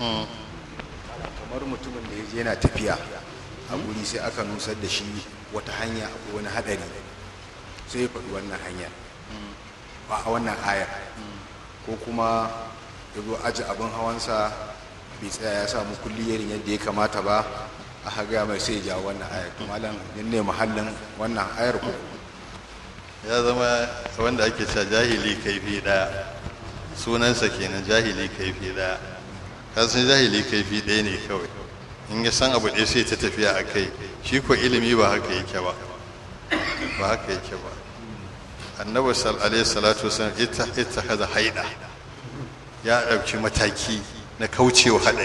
kamar mutumin da ya je yana tafiya a guri sai aka nusar da shi wata hanya akwai wani hadari sai ya faɗi wannan hanya ba a wannan ayar ko kuma ya zo aji abin hawansa bai tsaya ya samu kulliyarin yadda ya kamata ba a haga mai sai ya jawo wannan ayar to malam ne mahallin wannan ayar ko ya zama wanda ake cewa jahili kaifi ɗaya sunansa kenan jahili kaifi ɗaya kasan jahili kaifi ɗaya ne kawai in ya san abu ɗaya sai ta tafiya a kai shi ko ilimi ba haka yake ba ba haka yake ba annabi alaihi salatu wasallam ita ita kaza haida ya ɗauki mataki na kaucewa haɗari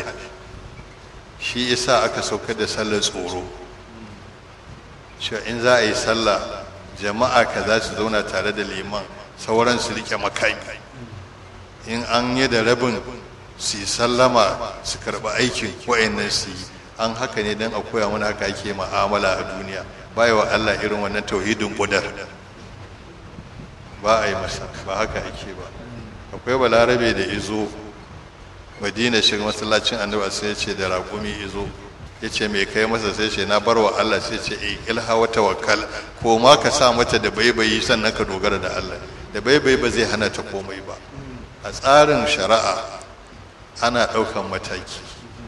shi isa aka sauka da sallar tsoro cewa in za a yi sallah jama'a ka za su zauna tare da liman sauran su rike makami in an yi da rabin su yi sallama su karɓi aikin wa'annan su yi an haka ne don a koya mana haka ake ma'amala a duniya baya wa Allah irin wannan tauhidin ƙudar ba a yi masa ba haka ake ba akwai balarabe da izo madina shiga masallacin annabi sai ce da raƙumi izo ya ce mai kai masa sai ce na bar wa Allah sai ce e ilha wa tawakkal ko ma ka sa mata da baibayi sannan ka dogara da Allah da baibayi ba zai hana ta komai ba a tsarin shari'a ana ɗaukan mataki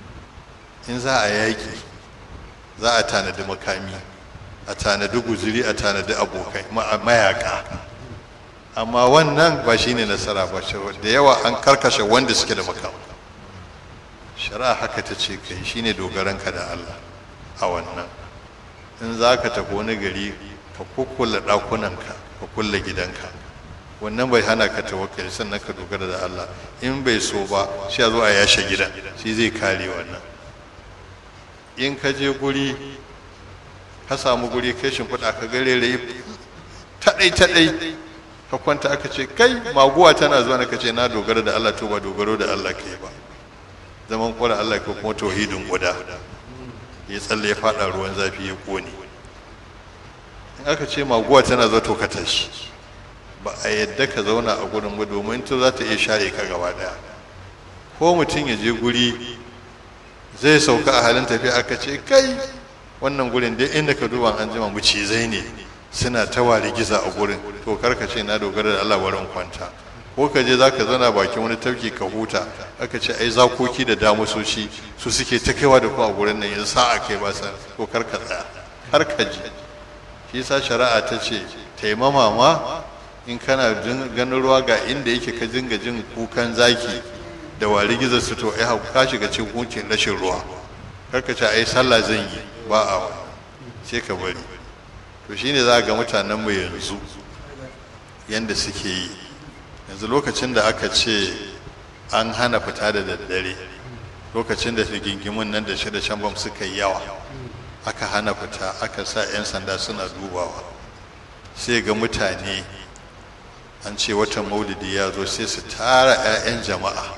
in za a yaƙi za a tanadi makami a tanadi guzuri a tanadi abokai mayaka amma wannan ba shine nasara ba da yawa an karkashe wanda suke da makam shari'a haka ta ce kai shine dogaranka da Allah a wannan in za ka tafi wani gari ka kukkulla ɗakunanka ka kulle gidanka wannan bai hana ka tawakkali sannan ka dogara da Allah in bai so ba shi zo a yashe gidan shi zai kare wannan in ka je guri ka samu guri kai shimfiɗa ka gare rai taɗai taɗai ka kwanta aka ce kai maguwa tana zuwa na ka ce na dogara da Allah to ba dogaro da Allah kai ba zaman kwara Allah ko kuma tauhidin guda ya tsalle ya faɗa ruwan zafi ya kone in aka ce maguwa tana zuwa to ka tashi ba a yadda ka zauna a gurin ba domin to za ta iya share ka gaba daya ko mutum ya je guri zai sauka a halin tafiya aka ce kai wannan gurin dai inda ka duba an jima mucizai ne suna ta wari giza a gurin to karka ce na dogara da Allah wurin kwanta ko ka je zaka zauna bakin wani tafki ka huta aka ce ai zakoki da damusoshi su suke ta kaiwa da ku a gurin nan yanzu sa'a kai ba sa ko karka tsaya har ka ji shi yasa shari'a ta ce taimama ma in kana ganin ruwa ga inda yake ka dinga jin kukan zaki da wari gizo su to ai ka shiga cikin hukuncin rashin ruwa karka ce ai sallah zan yi ba a wa sai ka bari to shine za ga mutanen mu yanzu yanda suke yi yanzu lokacin da aka ce an hana fita da daddare lokacin da gingimin nan da shi da shambam suka yi yawa aka hana fita aka sa 'yan sanda suna dubawa sai ga mutane an ce watan maulidi ya zo sai su tara 'ya'yan jama'a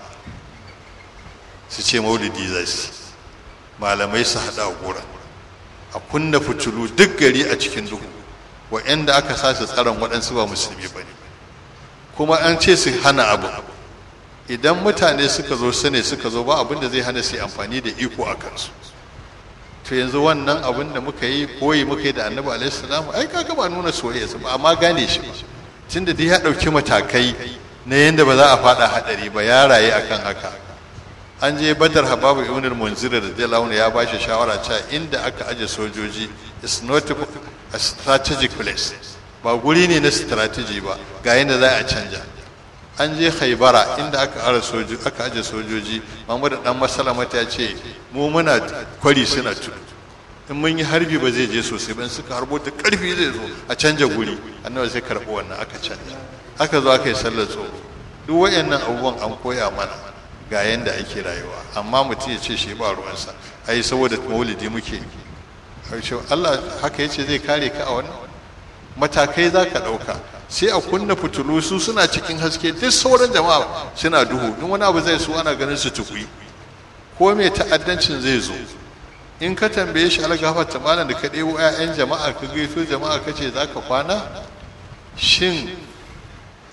su ce maulidi za su malamai su haɗa a gurin a kunna fitilu duk gari a cikin duhu wa'anda aka sa su tsaron waɗansu ba musulmi ba ne kuma an ce su hana abu idan mutane suka zo su ne suka zo ba abin da zai hana su amfani da iko a kansu to yanzu wannan abin da muka yi koyi muka yi da annabi alaihi salam ai kaga ba nuna soyayya ba amma gane shi ba tunda dai ya ɗauki matakai na yadda ba za a faɗa haɗari ba ya raye akan haka an je badar hababu ibn al-munzir radiyallahu ya ba shi shawara cewa inda aka aje sojoji is not a strategic place ba guri ne na strategy ba ga yadda za a canja an je haibara inda aka ara sojoji aka aje sojoji Muhammadu dan masalamata ya ce mu muna kwari suna tudu in mun yi harbi ba zai je sosai ba suka harbo da karfi zai zo a canja guri annabi sai karɓi wannan aka canja aka zo aka yi sallar tsoro duk wayannan abubuwan an koya mana ga yanda ake rayuwa amma mutum ya ce shi ba ruwansa ai saboda maulidi muke Allah haka yace zai kare ka a wannan matakai za ka ɗauka sai a kunna fitulu su suna cikin haske duk sauran jama'a suna duhu in wani abu zai so ana ganin su tukui ko mai ta'addancin zai zo in ka tambaye shi algafar ta malam da ka ɗebo 'ya'yan jama'a ka gaito jama'a ka ce za ka kwana shin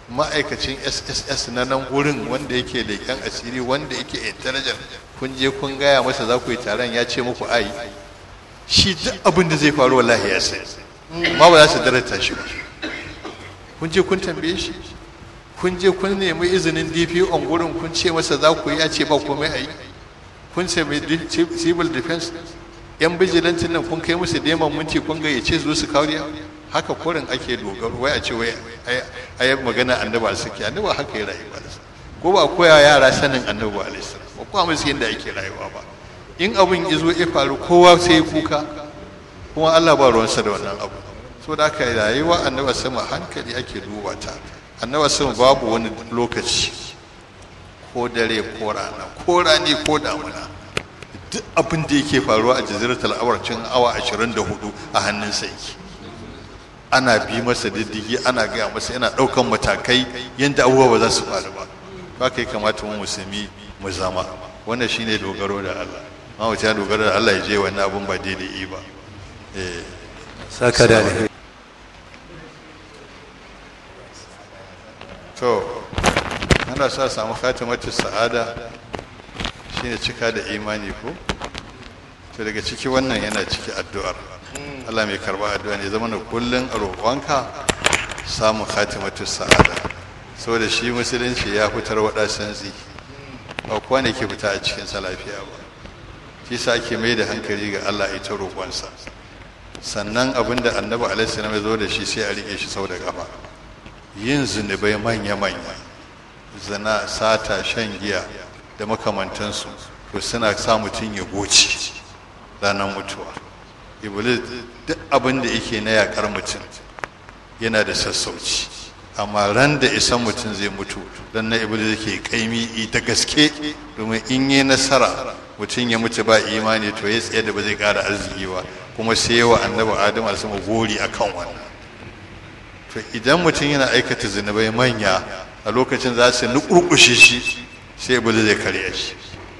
ma'aikacin sss na nan wurin wanda yake leƙen asiri wanda yake intelligent kun je kun gaya masa za ku yi taron ya ce muku ai shi duk abin da zai faru wallahi ya sai ma ba za su darata shi ba kun je kun tambaye shi kun je kun nemi izinin dpo on gurin kun ce masa za ku yi ya ce ba komai a yi kun ce mai civil defense yan bijilantin nan kun kai musu deman minti kun gayyace su su kariya haka kurin ake dogaro wai a ce wai ayi magana annaba suke annaba haka ya rayu ba ko ba koya yara sanin annaba alaihi ba kuma musu yadda ake rayuwa ba in abin izo ya faru kowa sai ya kuka kuma Allah ba ruwansa da wannan abu so da aka rayuwa annaba sama hankali ake duba ta annaba sama babu wani lokaci ko dare ko rana ko rani ko damuna duk abin da yake faruwa a jaziratul awar cin awa 24 a hannun sa yake ana bi masa diddigi ana gaya masa yana ɗaukan matakai yadda abubuwa ba za su faru ba ba kai kamata mu musulmi mu zama wannan shine dogaro da Allah ma mutum ya dogaro da Allah ya je wannan abun ba daidai ba eh saka da alheri to ana sa samu khatimatu sa'ada shine cika da imani ko to daga ciki wannan yana ciki addu'ar Allah mai karba addu'a ne zama na kullun a roƙonka samun khatimatu sa'ada saboda shi musulunci ya fitar wada santsi ba kowa ne ke fita a cikin sa lafiya ba shi sa ake mai da hankali ga Allah ita roƙonsa sannan abinda annabi alaihi salam ya zo da shi sai a rike shi sau da gaba yin zunubai manya-manya zina sata shan giya da makamantansu to suna sa mutum ya goce ranar mutuwa iblis duk abin da yake na yakar mutum yana da sassauci amma ran da isan mutum zai mutu don na iblis yake kaimi ta gaske domin in yi nasara mutum ya mutu ba imani to ya tsaye da ba zai kara arziki ba kuma sai wa annabi adam alsama gori akan wannan to idan mutum yana aikata zunubai manya a lokacin za su nukurkushe shi sai iblis zai karya shi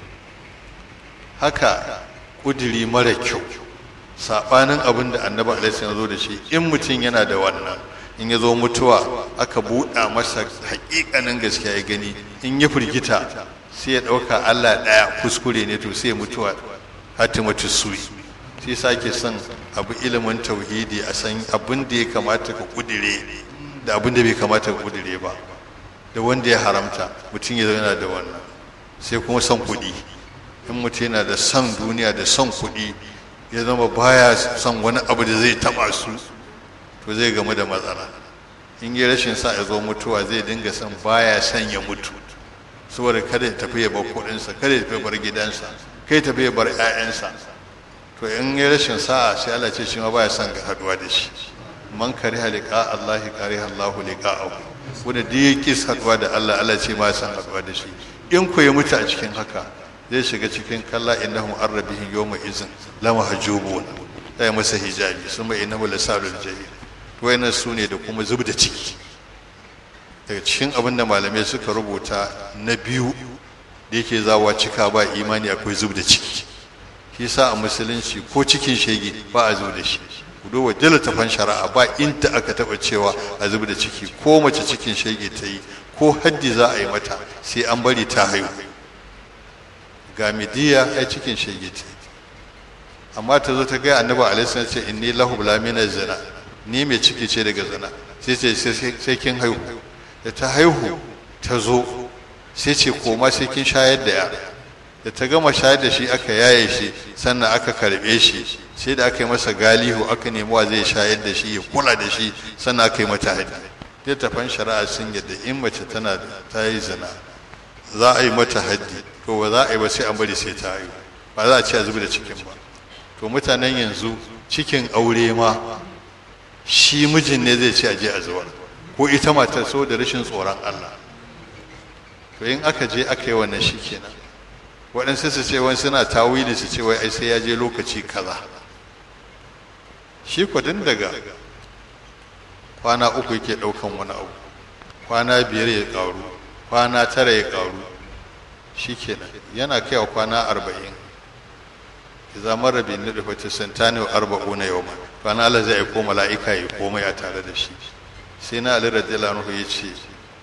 haka kudiri mara kyau sabanin abin da annabi alaihi ya zo da shi in mutum yana da wannan in ya zo mutuwa aka buɗa masa haƙiƙanin gaskiya ya gani in ya firgita sai ya ɗauka allah ɗaya kuskure ne to sai mutuwa hatimatu suri sai sake son abu ilimin tauhidi a san abin da ya kamata ka kudire da abin da bai kamata ka kudire ba da wanda ya haramta mutum ya yana da wannan sai kuma son kuɗi in mutum yana da son duniya da son kuɗi ya zama baya son wani abu da zai taɓa su to zai gamu da matsala in yi rashin sa ya zo mutuwa zai dinga son baya son ya mutu saboda kada ya tafi ya bar kuɗinsa kada ya tafi bar gidansa kai ya tafi ya bar 'ya'yansa to in yi rashin sa'a sai Allah ce shi ma baya son ga haduwa da shi man kariha liqa Allah kariha Allah liqa'ahu wanda duk ya kis haduwa da Allah Allah ce ma son haduwa da shi in ku ya mutu a cikin haka zai shiga cikin kalla innahum arrabihim yawma izin la mahjubun sai masa hijabi summa innahu lasalul jahil wayannan su ne da kuma zub da ciki daga cikin abin da malamai suka rubuta na biyu da yake zawa cika ba imani akwai zub da ciki shi sa a musulunci ko cikin shege ba a zub da shi ku duba jaltafan shari'a ba inda aka taba cewa a zub da ciki ko mace cikin shege ta yi ko haddi za a yi mata sai an bari ta haihu ga midiya ai cikin shege ta amma ta zo ta ga annabi alaihi ce inni lahu lamina zina ni mai ciki ce daga zina sai ce sai kin haihu da ta haihu ta zo sai ce koma sai kin shayar da yara da ta gama shayar da shi aka yaye shi sannan aka karbe shi sai da aka yi masa galihu aka nemi wa zai shayar da shi ya kula da shi sannan aka yi mata haddi dai tafan shari'a sun yadda in mace tana ta yi zina za a yi mata haddi to ba za a yi ba sai an bari sai ta haihu ba za a ce a zubi da cikin ba to mutanen yanzu cikin aure ma shi mijin ne zai ce a je a zuwa ko ita matar so da rashin tsoron Allah to in aka je aka yi wannan shi kenan waɗansu su ce wani suna tawili su ce wai ai sai ya je lokaci kaza shi kwadin daga kwana uku yake ɗaukan wani abu kwana biyar ya ƙaru kwana tara ya ƙaru shi kenan yana kaiwa kwana arba'in idza marra bi nudfati santani wa arba'una yawma kwana Allah zai aiko mala'ika ya komai a tare da shi sai na Ali radiyallahu anhu ya ce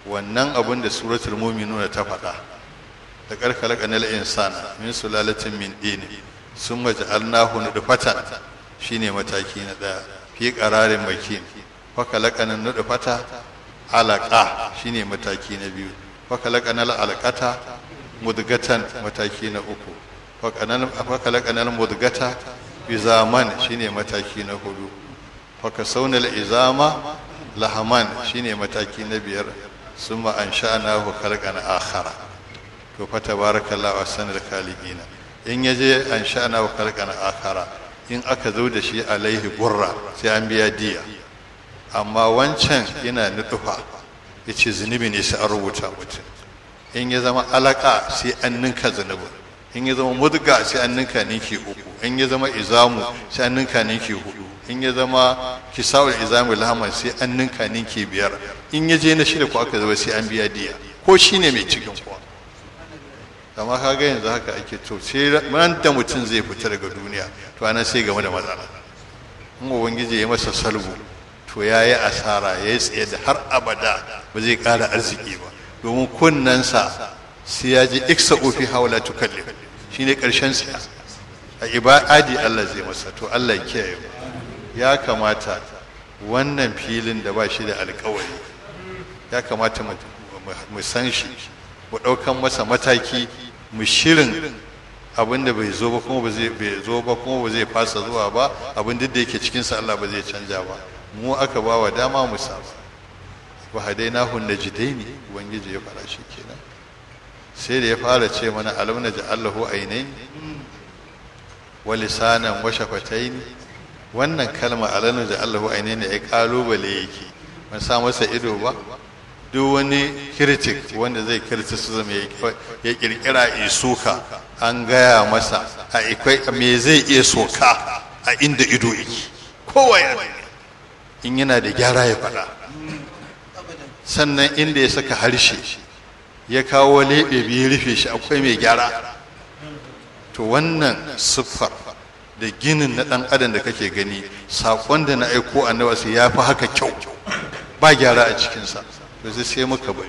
wannan abin da suratul mu'minun ta faɗa da karkalaka nal insana min sulalatin min dini sun maja'alnahu nudfatan shine mataki na daya fi qararin makin fakalaqana nudfata alaqa shine mataki na biyu fakalaqana alqata mudgatan mataki na uku fakalaqana mudgata izaman shine mataki na hudu fakasaunal izama lahaman shine mataki na biyar summa ansha'nahu khalqan akhara to fa tabarakallahu ahsanul khaliqina in yaje ansha'nahu khalqan akhara in aka zo da shi alaihi gurra sai an biya diya amma wancan yana nutufa yace zunubi ne sai an rubuta mutum in ya zama alaka sai an ninka zunubin in ya zama mudga sai an ninka ninki uku in ya zama izamu sai an ninka ninki hudu in ya zama kisawul izamu lahaman sai an ninka ninki biyar in ya je na shida ko aka zama sai an biya diya ko shine mai cikin kuwa amma kaga yanzu haka ake to sai ran da mutum zai fita daga duniya to ana sai game da matsala in ubangiji ya masa salbu to ya yi asara ya yi tsaye da har abada ba zai ƙara arziki ba domin kunnensa sai ya ji iksa ofi haula tukalli shi ne ƙarshen siya a ibadi Allah zai masa to Allah ya kiyaye ya kamata wannan filin da ba shi da alkawari ya kamata mu san shi mu ɗaukan masa mataki mu shirin abin da bai zo ba kuma ba zai bai zo ba kuma ba zai fasa zuwa ba abin duk da yake cikin sa Allah ba zai canja ba mu aka ba wa dama mu sa wa hadainahu najdaini ubangiji ya fara shi kenan sai da ya fara ce mana alam naj'alahu ainain wa lisanan wa shafatayn wannan kalma alam naj'alahu ainain ai kalubale yake ban sa masa ido ba duk wani critic wanda zai criticism ya kirkira isuka an gaya masa a ikwai me zai iya soka a inda ido yake kowa ya in yana da gyara ya faɗa sannan inda ya saka harshe ya kawo leɓe biyu rufe shi akwai mai gyara to wannan siffar da ginin na ɗan adam da kake gani saƙon da na aiko annabi sai ya fi haka kyau ba gyara a cikinsa to zai sai muka bari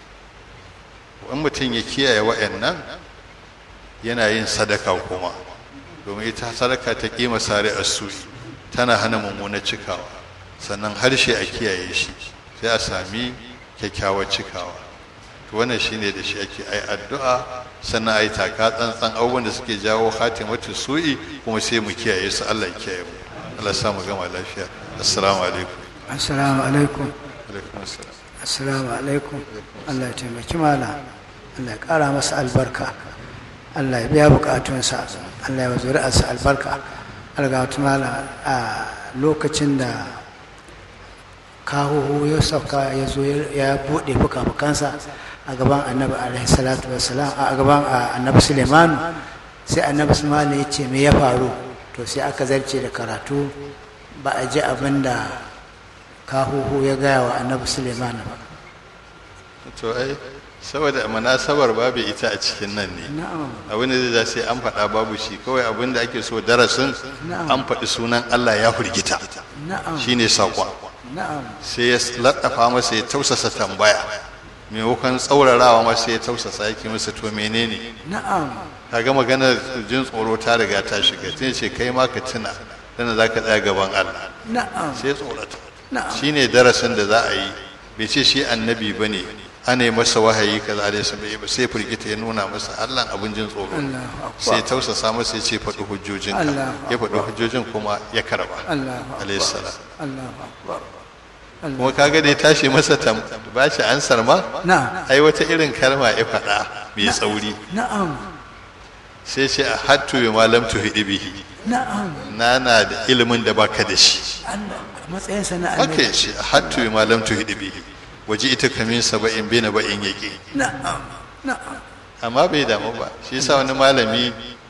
wani mutum ya kiyaye wa'annan yana yin sadaka kuma domin ita sadaka ta kima sare asuri tana hana mummunar cikawa sannan harshe a kiyaye shi sai a sami kyakkyawar cikawa to wannan shine da shi ake ai addu'a sannan ai taka tsantsan abubuwan da suke jawo hatimatu su'i kuma sai mu kiyaye su Allah ya kiyaye mu Allah ya sa mu gama lafiya assalamu alaikum assalamu alaikum alaikum assalam assalamu alaikum allah ya taimaki mala allah ya kara masa albarka allah ya biya bukatunsa allah ya zuri'arsa albarka algatu mala a lokacin da kahuhu ya sauka ya zo ya buɗe fuka-fukansa a gaban annabi alaihi salatu wassalam a gaban annabi sulemanu sai annabi sulemanu ya ce me ya faru to sai aka zarce da karatu ba a ji abin da kahuhu ya gaya wa annabi suleiman ba to ai saboda munasabar babu ita a cikin nan ne na'am abin da zai sai an faɗa babu shi kawai abin da ake so darasin Na'am. an faɗi sunan Allah ya firgita na'am shine saƙon na'am sai ya laddafa masa ya tausasa tambaya maimakon tsaurarawa masa ya tausasa yake masa to menene na'am kaga maganar jin tsoro ta riga ta shiga tun ce kai ma ka tuna dan za ka tsaya gaban Allah na'am sai ya tsorata na'am shine darasin da za a yi bai ce shi annabi bane ana yi masa wahayi kaza da sa bai ba sai firgita ya nuna masa Allah abin jin tsoro Allahu akbar. sai tausasa masa ya ce faɗi hujjojinka Allahu ya faɗi hujjojin kuma ya karba Allahu alayhi akbar salam Allahu akbar kuma kaga da ya tashi masa tam ba shi ansar ma na'am ai wata irin kalma ya faɗa mai tsauri na'am sai ce a hattu bi malam tuhidi bihi na'am na na da ilimin da baka da shi Allah a matsayinsa na haka annabi ya ce a hattu bi malam tuhidi bihi waje ita kamin saba'in bina ba'in yake na'am na'am amma bai damu ba shi yasa wani malami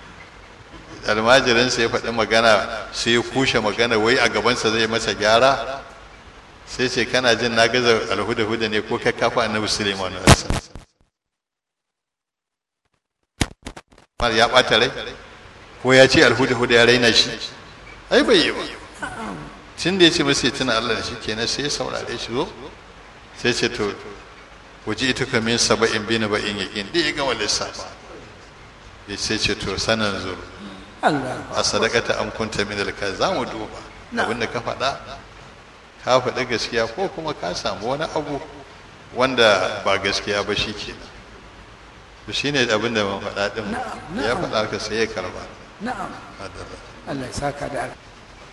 almajirinsa ya faɗi magana sai ya kushe magana wai a gabansa zai masa gyara sai ce kana jin na gaza alhuda-huda ne ko kai kafa annabi suleiman Mar ya ɓata rai ko ya ce alhuda-huda ya raina shi ai bai yi ba tun da ya ce masa ya tuna allah da shi kenan sai ya saurare shi zo sai ce to waje ita ka min saba'in bi na ba'in yaƙin da ya gama lissafa ya ce ce to sanan zuru Allah a sadakata an kunta min alka za mu duba abinda ka faɗa ka faɗi gaskiya ko kuma ka samu wani abu wanda ba gaskiya ba shi kenan to shine abinda ban faɗa din ya faɗa ka sai ya karba na'am Allah ya saka da alheri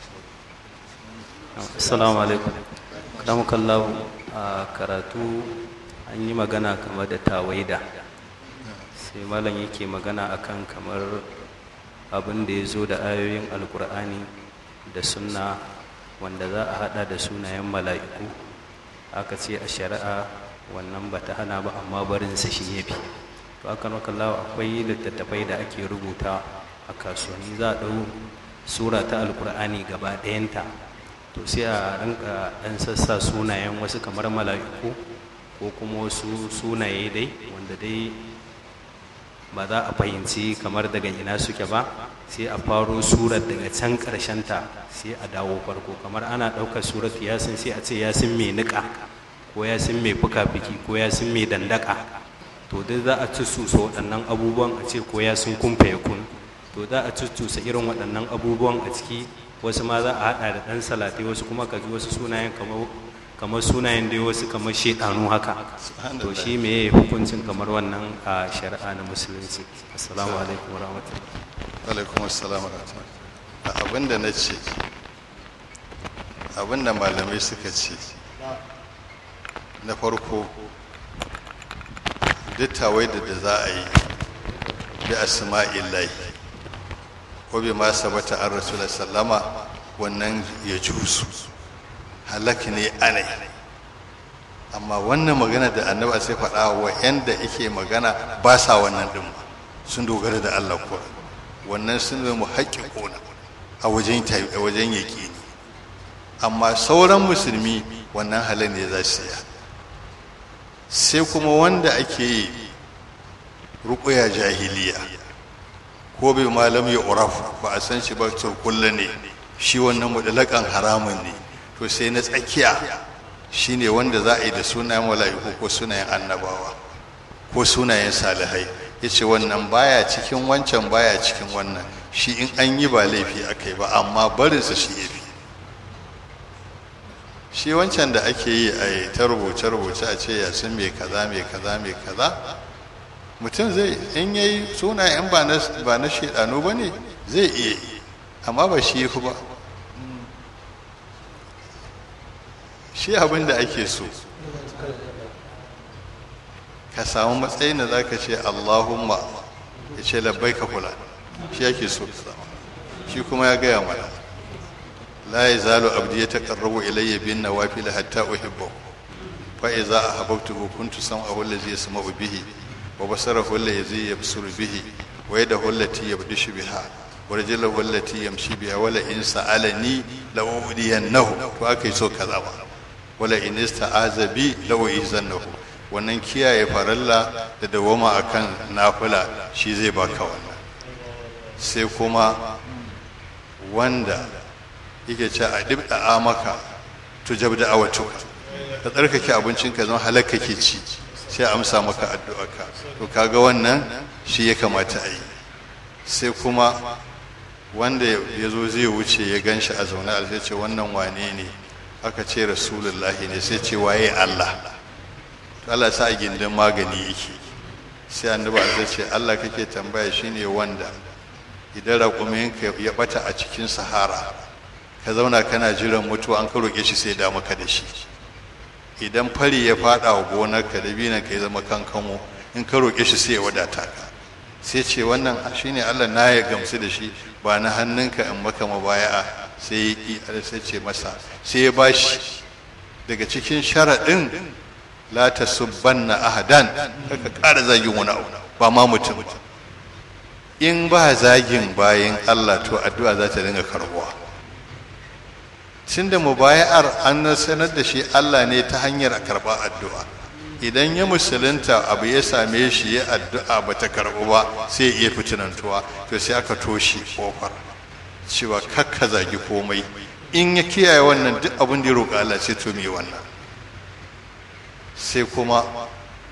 assalamu alaikum karamukallahu a karatu an yi magana kamar da tawaida sai malam yake magana akan kamar abin da ya zo da ayoyin alkur'ani da sunna wanda za a hada da sunayen mala'iku aka ce a shari'a wannan ba ta hana ba amma barinsa shi ya fi to aka makallawa akwai littattafai da ake rubuta a kasuwanni za a ɗau sura ta alkur'ani gaba ɗayanta to sai a rinka ɗan sassa sunayen wasu kamar mala'iku ko kuma wasu sunaye dai wanda dai ba za a fahimci kamar daga ina suke ba sai a faro surar daga can ta sai a dawo farko kamar ana ɗaukar surar yasin sai a ce yasin mai niƙa ko yasin mai fuka-fiki ko yasin mai dandaka to dai za a cucusa waɗannan abubuwan a ce ko yasin kumfa ya kun to za a cucusa irin waɗannan abubuwan a ciki wasu ma za a haɗa da ɗan salatai wasu kuma ka ji wasu sunayen kamar kamar sunayen dai wasu kamar shaidanu haka to shi me hukuncin kamar wannan a shari'a na musulunci assalamu alaikum warahmatullahi alaikum assalam rahmatullahi abinda na ce abinda malamai suka ce na farko dittawai da da za a yi bi asma'illahi ko bi ma sabata an rasulullah sallama wannan ya jusu halak ne anai amma wannan magana da annaba sai faɗa wa yanda yake magana ba sa wannan ɗin ba sun dogara da Allah ko wannan sun zama haƙƙiƙona a wajen a wajen yaƙini amma sauran musulmi wannan halin ne za su yi sai kuma wanda ake yi ruƙuya jahiliya ko bai malam ya uraf ba a san shi ba turkulla ne shi wannan mudalakan haramun ne to sai na tsakiya shine wanda za a yi da sunayen mala'iku ko sunayen annabawa ko sunayen salihai ya ce wannan baya cikin wancan baya cikin wannan shi in an yi ba laifi aka yi ba amma barinsa shi ya fi shi wancan da ake yi a ta rubuce-rubuce a ce yasin mai kaza mai kaza mai kaza mutum zai in yayi sunayen ba na shaidanu ba ne zai iya yi amma ba shi fi ba shi abin da ake so ka samu matsayin da za ka ce allahumma ya ce labbai ka kula shi ake so shi kuma ya gaya mana la ya zalo abdi ya taƙarrabu ilayya bin nawafil hatta uhibbahu fa iza ahabbtuhu kuntu sam'ahu allazi yasma'u bihi wa basarahu allazi yabsuru bihi wa yadahu allati yabdishu biha wa rajuluhu allati yamshi biha wala in sa'alani la udiyannahu to akai so kaza ba wala in ista'aza bi law izannahu wannan kiyaye faralla da dawama akan nafila shi zai baka wannan sai kuma wanda yake ce a dibda maka tujab da awatuka ka tsarkake abincin ka zama halakka ke ci sai amsa maka addu'arka to kaga wannan shi ya kamata a yi sai kuma wanda ya zo zai wuce ya gan shi a zaune a sai ce wannan wane ne aka ce rasulullahi ne sai ce waye Allah to Allah sa a gindin magani yake sai annabi zai ce Allah kake tambaya shine wanda idan raƙuminka ya bata a cikin sahara ka zauna kana jiran mutuwa an ka roƙe shi sai da maka da shi idan fari ya fada wa gonarka da binan ka ya zama kankamo in ka roƙe shi sai ya wadata ka sai ce wannan shine Allah na ya gamsu da shi ba na hannunka in maka mabaya'a sai ya ƙi sai ce masa sai ya bashi daga cikin sharaɗin la ta subbanna ahadan kaka ƙara zagin wani abu ba ma mutum in ba zagin bayan Allah to addu'a za ta dinga karbuwa tun da mubaya'ar an sanar da shi Allah ne ta hanyar karɓa addu'a idan ya musulunta abu ya same shi ya addu'a ba ta karɓu ba sai ya iya fitinantuwa to sai aka toshe kofar cewa kakka zagi komai in ya kiyaye wannan duk abin da ya roƙa Allah sai to me wannan sai kuma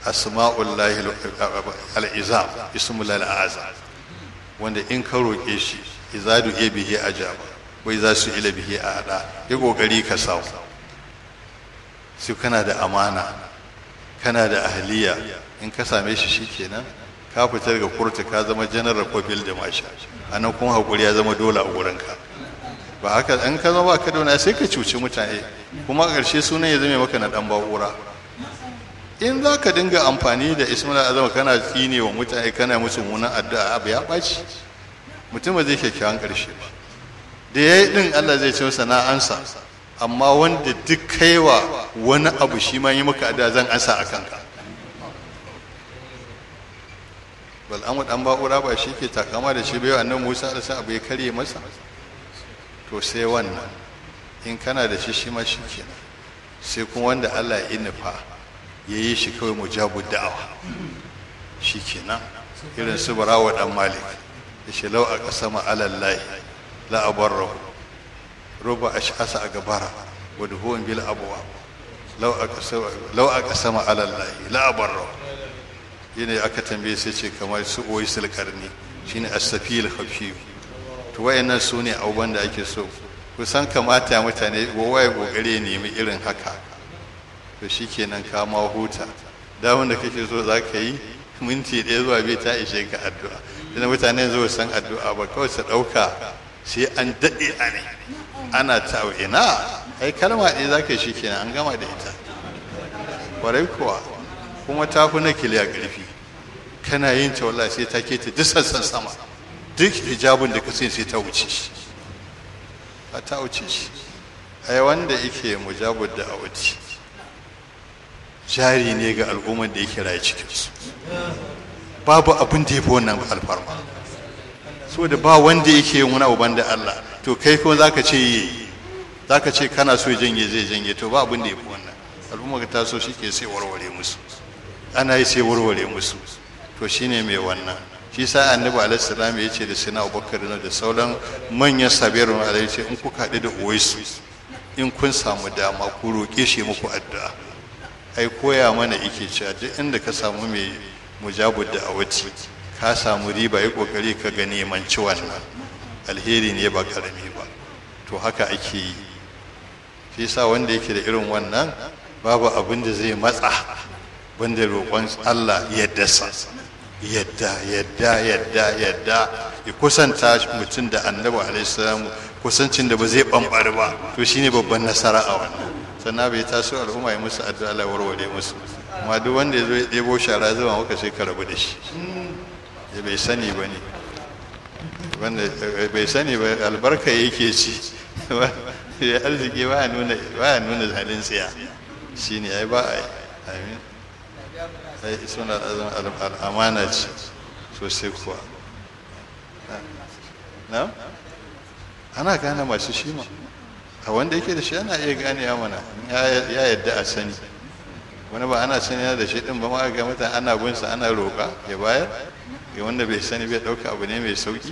asma'ullahi al'izam ismul al'azam wanda in ka roƙe shi izadu iya bihi ajaba wai za su ila bihi a hada ya kokari ka samu sai kana da amana kana da ahliya in ka same shi shikenan ka fita daga kurta ka zama general ko field marshal anan kuma hakuri ya zama dole a gurinka ba haka in ka zama ka dauna sai ka cuci mutane kuma a ƙarshe sunan ya zame maka na dan ba'ura in za ka dinga amfani da ismail azam kana tsine wa mutane kana musu munan addu'a abu ya ɓaci mutum ba zai kyakkyawan ƙarshe ba da ya yi ɗin allah zai ce masa na ansa amma wanda duk kaiwa wani abu shi ma yi maka addu'a zan ansa a kanka bal an dan ba'ura ba shi ke takama da shi bai annan musa da sa abu ya karye masa to sai wannan in kana da shi shi ma shi kenan sai kuma wanda allah ya nufa ya yi shi kawai mujabu da'awa shi kenan irin su barawa dan malik ya ce lau a ƙasa ma'alallahi la'abar rahu ruba a sha'asa a gabara wadda huwan bil abuwa lau a ƙasa ma'alallahi la'abar rahu yana aka tambaye sai ce kamar su oyi sulkarni shine asafil hafiyu to wayannan su ne abubuwan da ake so kusan kamata mutane gowa ya kokare nemi irin haka to shi kenan ka ma huta da wanda kake so za ka yi minti ɗaya zuwa biyu ta ishe ka addu'a ina mutane zuwa san addu'a ba kawai su ɗauka sai an daɗe a ne ana ta ina ai kalma ɗaya za ka yi shi kenan an gama da ita kwarai kuwa kuma ta fi na kiliya ƙarfi kana yin ta wallahi sai ta keta duk sassan sama duk hijabin da ka sai sai ta wuce shi ba ta wuce shi ai wanda yake mujabud da a wuce jari ne ga al'ummar da yake raye cikinsu babu abin da ya fi wannan alfarma so da ba wanda yake yin wani abu da Allah to kai kuma zaka ce yi zaka ce kana so janye zai janye to ba abin da ya fi wannan al'ummar ta so shi ke sai warware musu ana yi sai warware musu to shine mai wannan shi sa annabi alaihi salam ya ce da sina abubakar da sauran manyan sabirun alaihi ce in kuka haɗu da uwaisu in kun samu dama ku roƙe shi muku addu'a ai koya mana ike cewa duk inda ka samu mai mujabu da awati ka samu riba yi kokari ka ga nemanci wannan alheri ne ba karami ba to haka ake yi shi yasa wanda yake da irin wannan babu abin da zai matsa banda roƙon Allah yadda sa yadda yadda yadda yadda ya kusanta mutum da annabi alaihi salamu kusancin da ba zai bambari ba to shine babban nasara a wannan sannan bai taso al'umma ya musu addu'a Allah warware musu amma duk wanda ya zo ya ɗebo shara zuwa maka sai ka rabu da shi ya bai sani ba ne wanda bai sani ba albarka yake ci ya arziki ba nuna ba nuna halin tsiya shine ai ba ai amin ai suna al'amana ce sosai kuwa na ana gane masu shi ma a wanda yake da shi ana iya ganewa mana ya yadda a sani wani ba ana sani yana da shi din ba ma ga mutane ana gunsa ana roƙa ya bayar ga wanda bai sani bai ɗauka abu ne mai sauƙi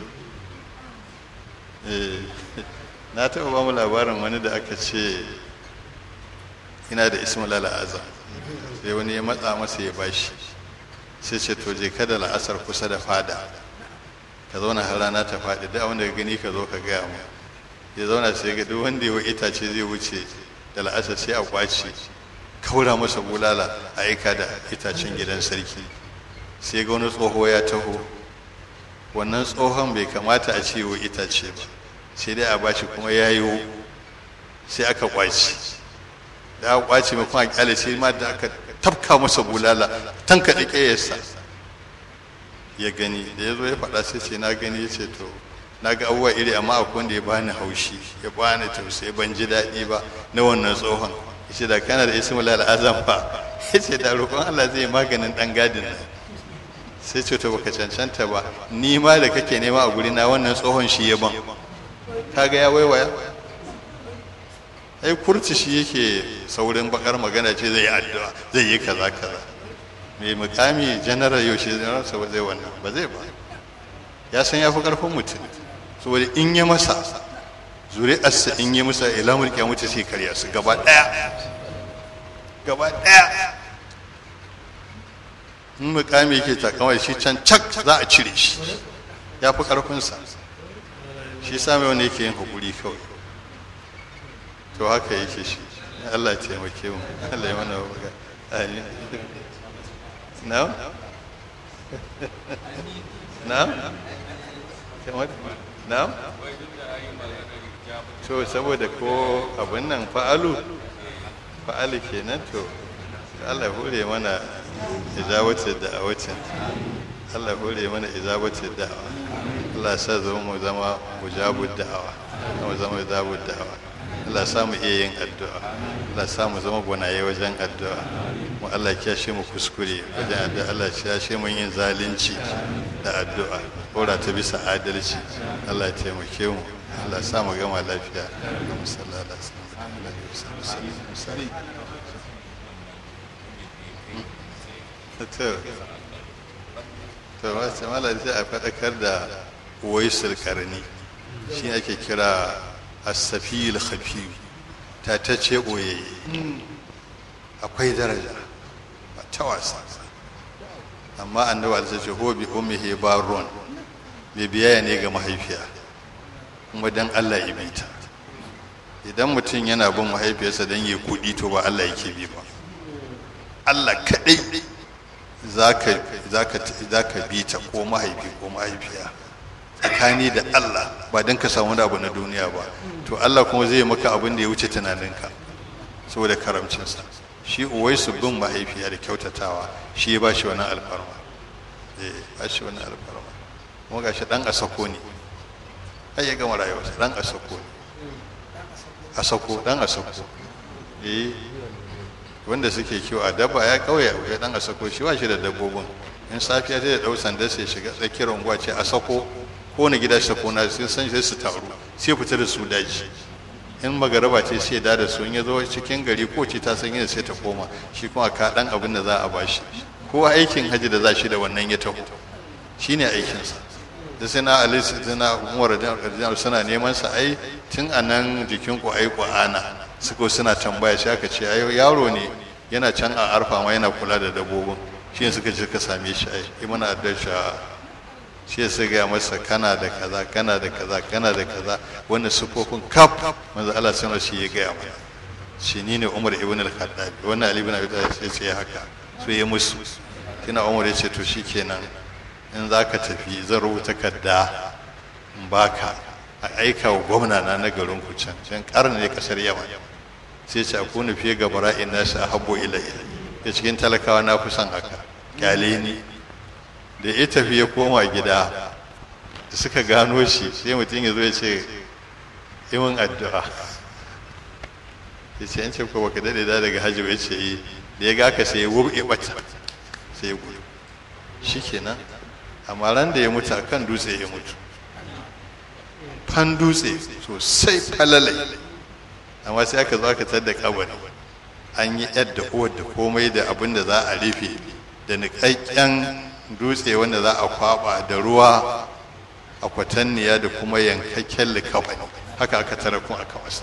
na taɓa ba mu labarin wani da aka ce ina da ismail al'azam sai wani ya matsa masa ya bashi sai ce to je kada la'asar kusa da fada ka zauna har rana ta faɗi duk wanda ka gani ka zo ka gaya mu ya zauna sai ga duk wanda ya itace zai wuce da la'asar sai a kwace kaura masa bulala a aika da itacen gidan sarki sai ga wani tsoho ya taho wannan tsohon bai kamata a ce wa itace ba sai dai a bashi kuma ya yi sai aka kwace da aka kwace mai kuma kyale sai ma da aka tafka masa bulala tanka da ƙeyarsa ya gani da ya zo ya faɗa sai ce na gani ya ce to na ga abubuwa iri amma akwai wanda ya bani haushi ya bani tausayi ban ji daɗi ba na wannan tsohon ya ce da kana da ismul al'azam fa ya ce da roƙon Allah zai maganin ɗan gadin nan sai ce to baka cancanta ba ni ma da kake nema a guri na wannan tsohon shi ya ban kaga ya waiwaya ai kurci shi yake saurin bakar magana ce zai yi addu'a zai yi kaza kaza mai mukami general yaushe ransa ba zai wannan ba zai ba ya san ya fi karfin mutum saboda in ya masa zuri'arsa in yi masa ilamul kiyamata sai karya su gaba daya gaba daya in mukami yake takama shi can cak za a cire shi ya fi ƙarfinsa shi sami wani yake yin haƙuri kawai to haka yake shi Allah ya taimake mu Allah ya mana waga amin na na na to saboda ko abin nan fa'alu fa'alu kenan to Allah hore mana ijabatu da'awatin Allah hore mana ijabatu da'awa Allah sa zama mu zama mujabud da'awa mu zama mujabud da'awa Allah sa mu iya yin addu'a Allah sa mu zama gwanaye wajen addu'a mu Allah ya shi mu kuskure wajen addu'a Allah ya shi mu yin zalunci da addu'a kora ta bisa adalci Allah ya taimake mu Allah sa mu gama lafiya sallallahu alaihi wasallam to to wasu malar sai a faɗakar da waisul karni shi ake kira asafil khafi ta ta ce ɓoye akwai daraja ba ta wasa amma annabi alisa ce hobi ummihi barun mai biyayya ne ga mahaifiya kuma dan Allah ya bita idan mutum yana bin mahaifiyarsa don yi kuɗi to ba Allah yake bi ba Allah kaɗai za ka bi ta ko mahaifi ko mahaifiya tsakani da Allah ba don ka samu abu na duniya ba to Allah kuma zai maka abin da ya wuce tunaninka saboda karamcinsa shi uwai su bin mahaifiya da kyautatawa shi ya ba shi wani alfarma eh ba shi wani alfarma kuma gashi dan asako ne ai ya gama rayuwarsa dan asako ne asako dan asako eh wanda suke kiwo a dabba ya kauye ya dan a sako shi ba shi da dabbobin in safiya zai dau sanda sai shiga tsakiyar unguwa ce a sako ko na gida sako na sai san sai su taru sai fita da su daji in magaraba ce sai da da su in ya zo cikin gari ko ce ta san yadda sai ta koma shi kuma ka dan abin da za a bashi ko aikin haji da za shi da wannan ya taho shine aikinsa da sai na ali na umar da suna neman sa ai tun anan jikin ku ai ana suko suna tambaya shi aka ce yaro ne yana can a arfa ma yana kula da dabbobin shi ne suka ce ka same shi ai yi mana addasha shi ya gaya masa kana da kaza kana da kaza kana da kaza wannan sufofin kaf manzo Allah sanar shi ya gaya mana shi ni ne Umar ibn al-Khattab wannan Ali ibn Abi Talib sai ce haka so ya musu kina Umar ya ce to shikenan in zaka tafi zan rubuta kadda in baka a aika wa gwamna na na garin ku can can karni ne kasar Yaman sai ce aku ni fiye ga bara'in nasu a habbo ilayya ya cikin talakawa na fi son haka kyale ni da ya tafi ya koma gida da suka gano shi sai mutum ya zo ya ce imin addu'a ya ce an ce ko baka daɗe da daga hajji ya ce yi da ya ga ka sai ya wurɓe bata sai ya gudu shi kenan amma ran da ya mutu a kan dutse ya mutu fan dutse sosai falalai amma sai aka zo aka tadda kabari an yi yadda uwar da komai da abin da za a rufe da niƙaƙƙen dutse wanda za a kwaba da ruwa a kwatanniya da kuma yankakken likafani haka aka tara kuma aka wasa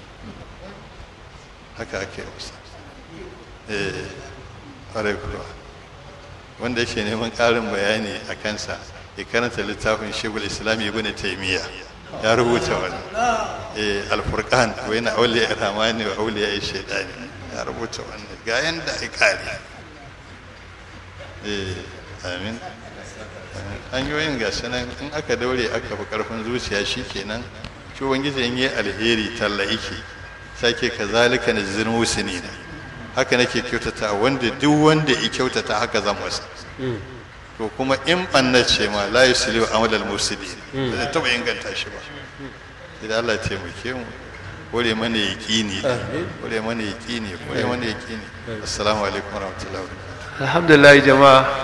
haka aka yi wasa eh ƙwarai kuwa wanda yake neman ƙarin bayani a kansa ya karanta littafin shegul islami ibn taimiyya ya rubuta wani eh alfurqan wa yana auliya rahmani wa auliya shaitani ya rubuta wani ga yanda ai kare eh amin hanyoyin ga sanan in aka daure aka fi karfin zuciya shikenan shi ubangiji in yi alheri talla yake sake kazalika najzil musinina haka nake kyautata wanda duk wanda ya kyautata haka zan masa to kuma in ɓanna ce ma la yusli wa amal al-mufsidi ba zai taɓa inganta shi ba idan Allah ya taimake mu kore mana yaqini kore mana yaqini kore mana yaqini assalamu alaikum warahmatullahi wabarakatuh alhamdulillah jama'a